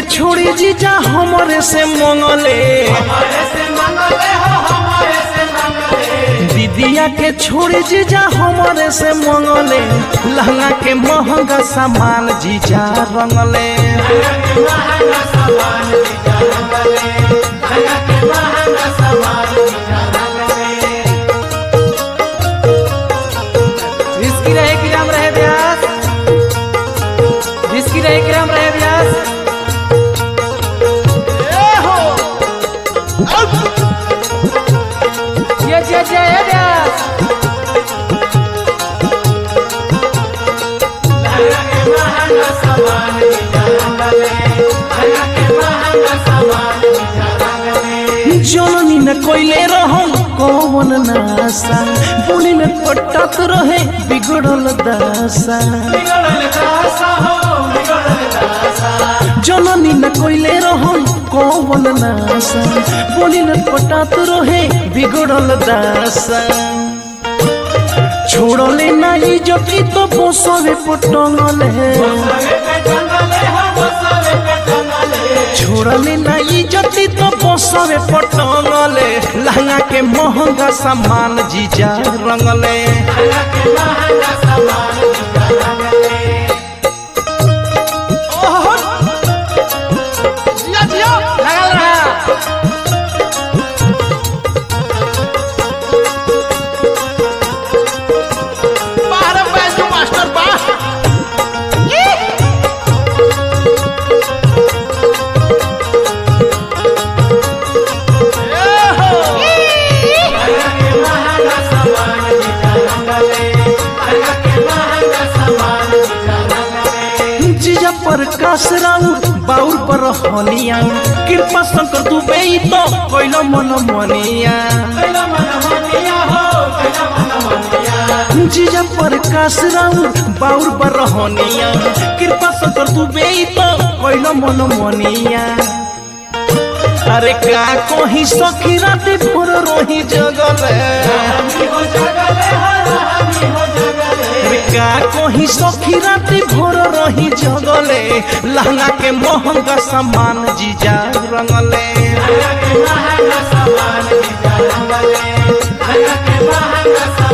छोड़ी जीजा हमरे से मंगले हमारे से मंगले हो हमारे से मंगले दीदिया के छोड़ी जीजा हमरे से मंगले लहंगा के महंगा सामान जीजा रंगले महंगा सामान जीजा रंगले लगा के महंगा सामान जीजा रंगले रिस्की रहे कि राम रहे व्यास रिस्की रहे कि राम रहे व्यास ए हो ये ये ये ये व्यास लगा के महंगा सामान जीजा रंगले लगा के महंगा सामान जीजा रंगले जननी न कोइले रहन कौन नासा बुनी में पटत रहे बिगड़ल दासा बिगड़ल दासा हो बिगड़ल दासा जननी न कोइले रहन कौन नासा बुनी में पटत रहे बिगड़ल दासा छोड़ले नाही जति तो बसवे पटंगले सबे पे टंगले हो वो सबे पे टंगले छोड़ले नाही जति तो बसवे पटंगले लहंगा के महंगा सामान जीजा रंगले लगा के महंगा सामान जीजा रंगले जिया जिया लगल रहा बाहर बैजू मास्टर बा लगा के महंगा सामान जीजा रंगले लगा के महंगा सामान जीजा रंगले जीजा पर कास राउर बाउर पर हनिया कृपा शंकर दुबे तो कोइलो मन मनिया कैला मन मनिया हो कैला मन मनिया जीजा पर कास राउर बाउर पर हनिया कृपा शंकर दुबे तो कोइलो मन मनिया अरे का कोही सखी राती भोर रोही जगले हमी हो जगले हो हमी हो जगले का कोही सखी राती भोर रही जगले लहंगा के महंगा सामान जीजा रंगले लगा के महंगा सामान जीजा रंगले लगा के महंगा सामान